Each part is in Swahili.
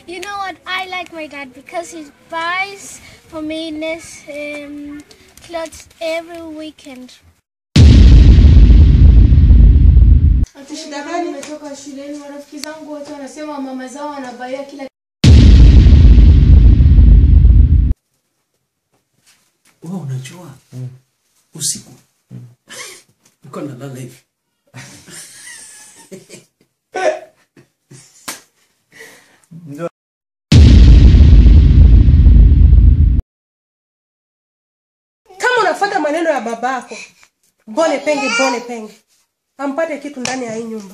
You know what? I like my dad because he buys for me this um, clothes every weekend. Ati shida gani? Nimetoka shuleni, marafiki zangu wote wanasema mama zao wanabaia kila wewe unajua usiku niko nalala hivi kama unafuata maneno ya babako, bone penge, bone penge, ampate kitu ndani ya hii nyumba.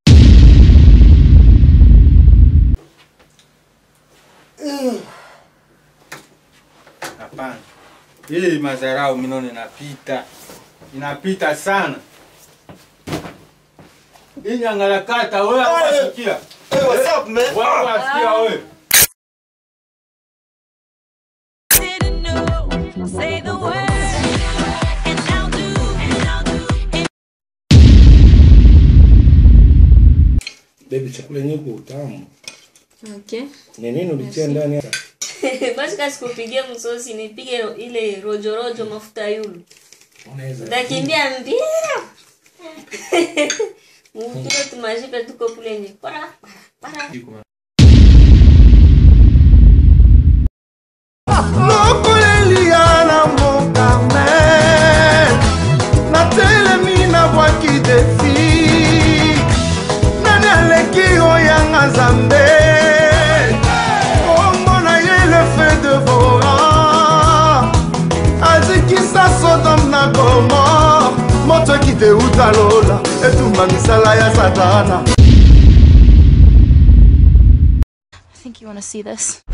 Hapana, hii madharau minone inapita, inapita sana. Hii nyangalakata wewe wasikia, Hey, what's up, man? wewe wasikia wewe. didn't know. Say the word, and I'll do, and I'll do. Baby, chakula yenyewe kwa utamu. Okay. Ni nini ulitia ndani hapa? Basi kasi kupigia msosi nipige ile rojo rojo mafuta yulu. Unaweza. Takimbia mbio. Mvutile tumajipe tuko kule nje. Para para. lokolelia na mboka me natelemi na bwaki defi nani aleki oyanga nzambe omona ye le fe devora azikisa sodom na gomor moto ekiteuta lola etumba misala ya satana I think you want to see this.